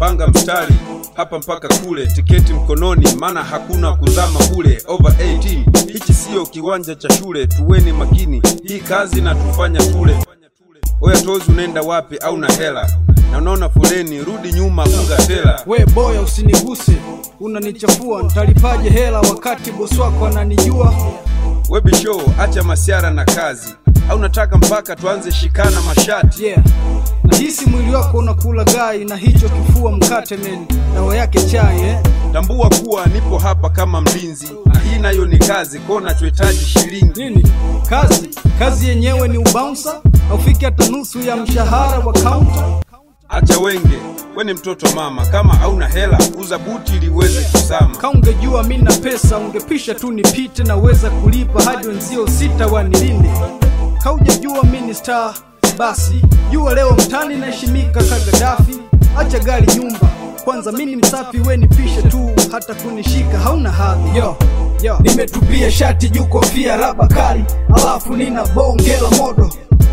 panga mstari hapa mpaka kule, tiketi mkononi, maana hakuna kuzama bule. Over 18 hichi siyo kiwanja cha shule, tuweni makini, hii kazi na tufanya tule. Oya tozi, unaenda wapi? au na hela na unaona foleni, rudi nyuma, unga tela. We boya, usiniguse, unanichafua. Ntalipaje hela wakati bosi wako ananijua? Webi show, acha masiara na kazi, au nataka mpaka tuanze shikana mashati? Yeah, nahisi mwili wako unakula gai na hicho kifua mkate men, dawa yake chai eh? Tambua kuwa nipo hapa kama mlinzi, na hii nayo ni kazi, ko nachohitaji shilingi. Nini kazi? Kazi yenyewe ni ubaunsa, haufiki hata nusu ya mshahara wa kaunta. Acha wenge, we ni mtoto mama, kama hauna hela uza buti ili uweze kusama. Ka ungejua mi na pesa, ungepisha tu nipite, naweza kulipa hadi wenzio sita wanilinde. Ka ujajua mi ni star, basi jua leo mtani naheshimika ka Gaddafi. Acha gari nyumba kwanza, mi ni msafi, we nipishe tu, hata kunishika hauna hadhi. Yo, yo, nimetupia shati juu kofia raba kali, alafu nina bonge la modo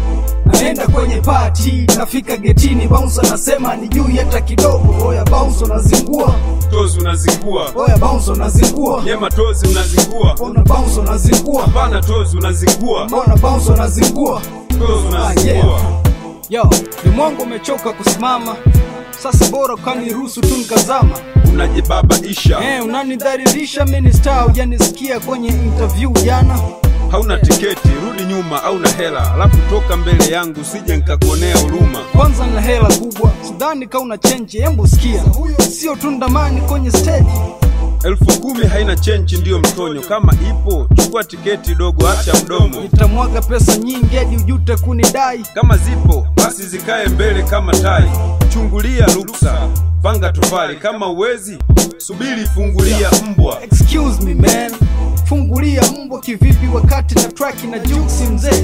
naenda kwenye pati, nafika getini, bouncer nasema ni juu hata kidogo. Oya bouncer nazingua, Tozi unazingua, oya bouncer nazingua, nyema tozi unazingua, ona bouncer nazingua, hapana tozi unazingua, ona bouncer nazingua. tozi Ah, unazingua. yeah. Yo, limwangu umechoka kusimama, sasa bora ukaniruhusu tu nikazama. Unajibabaisha, Eh, unanidhalilisha mimi ni star, hujanisikia kwenye interview jana. hauna tiketi, rudi nyuma au na hela, alafu toka mbele yangu sije nikakuonea huruma. Kwanza na hela kubwa, sidhani ka una chenji, embu sikia, huyo sio tundamani kwenye stage. Elfu kumi haina chenchi, ndiyo mtonyo. Kama ipo chukua tiketi dogo, acha mdomo. Nitamwaga pesa nyingi hadi ujute kunidai. Kama zipo basi zikae mbele kama tai. Chungulia ruksa, panga tofali. Kama uwezi subiri, fungulia mbwa. Excuse me man, fungulia mbwa kivipi wakati na track na juksi mzee?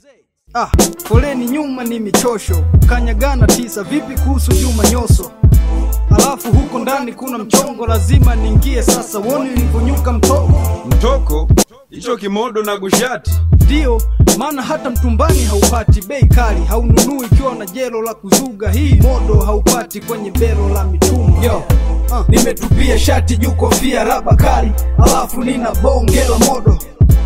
Ah, foleni nyuma ni michosho, kanyagana tisa, vipi kuhusu Juma Nyoso? Alafu huko ndani kuna mchongo, lazima niingie sasa, woni ulivyonyuka mtoko. Mtoko hicho kimodo na gushati, Ndio maana hata mtumbani haupati bei kali, haununui ikiwa na jelo la kuzuga. Hii modo haupati kwenye belo la mitumba. Yo, uh, nimetupia shati juu kofia raba kali, alafu nina bonge la modo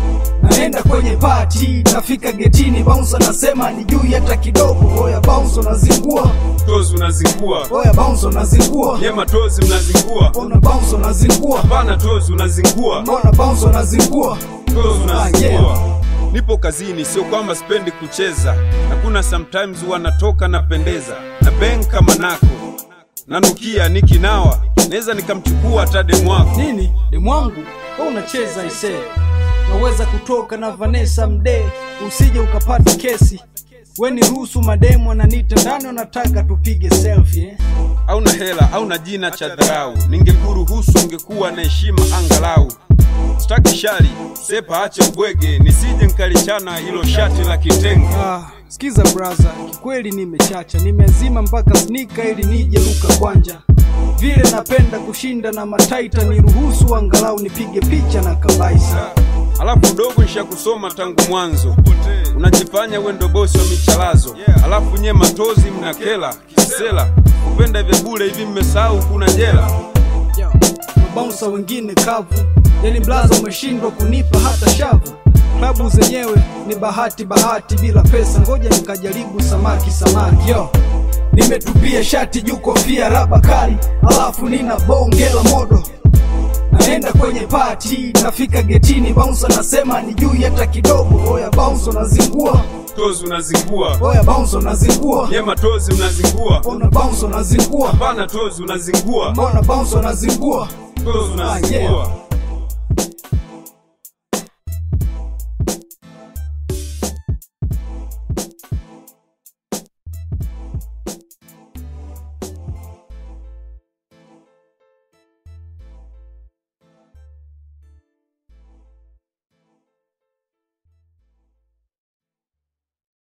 naenda kwenye pati, nafika getini, bouncer nasema ni juu hata kidogo. Oya bouncer nazingua, tozi unazingua, oya bouncer nazingua, nyema tozi mnazingua, ona bouncer nazingua, hapana tozi unazingua, ona bouncer nazingua. tozi Ah, yeah. unazingua. Nipo kazini, sio kwamba sipendi kucheza, na kuna sometimes wanatoka napendeza na beng kama nako nanukia nikinawa, naweza nikamchukua hata demu wako. nini demwangu wewe unacheza isee naweza kutoka na Vanessa Mdee usije ukapata kesi we ni ruhusu mademu ananita ndani wanataka tupige selfie eh? au na hela au na jina cha dharau, ningekuruhusu ungekuwa na heshima angalau. Sitaki shari sepa, ache ubwege, nisije nkalichana hilo shati la kitenge. ah, sikiza braza kikweli nimechacha nimeazima mpaka snika ili nije luka kwanja vile napenda kushinda na mataita niruhusu angalau nipige picha na kabaisa Alafu dogo nishakusoma tangu mwanzo, unajifanya we ndo bosi wa michalazo, alafu nye matozi mnakela kisela, kupenda vya bure hivi, mmesahau kuna jela. Yo, mabaunsa wengine kavu, yani blaza umeshindwa kunipa hata shavu. Klabu zenyewe ni bahati bahati, bila pesa ngoja nikajaribu samaki samaki. Yo, nimetupia shati juu kofia raba kali, alafu nina bonge la modo naenda kwenye pati, nafika getini, bouncer nasema ni juu hata kidogo. Oya bouncer nazingua, Tozi unazingua, oya bouncer nazingua, nye matozi mnazingua, ona bouncer nazingua, hapana tozi unazingua, mbona bouncer nazingua. tozi Ah, yeah. unazingua.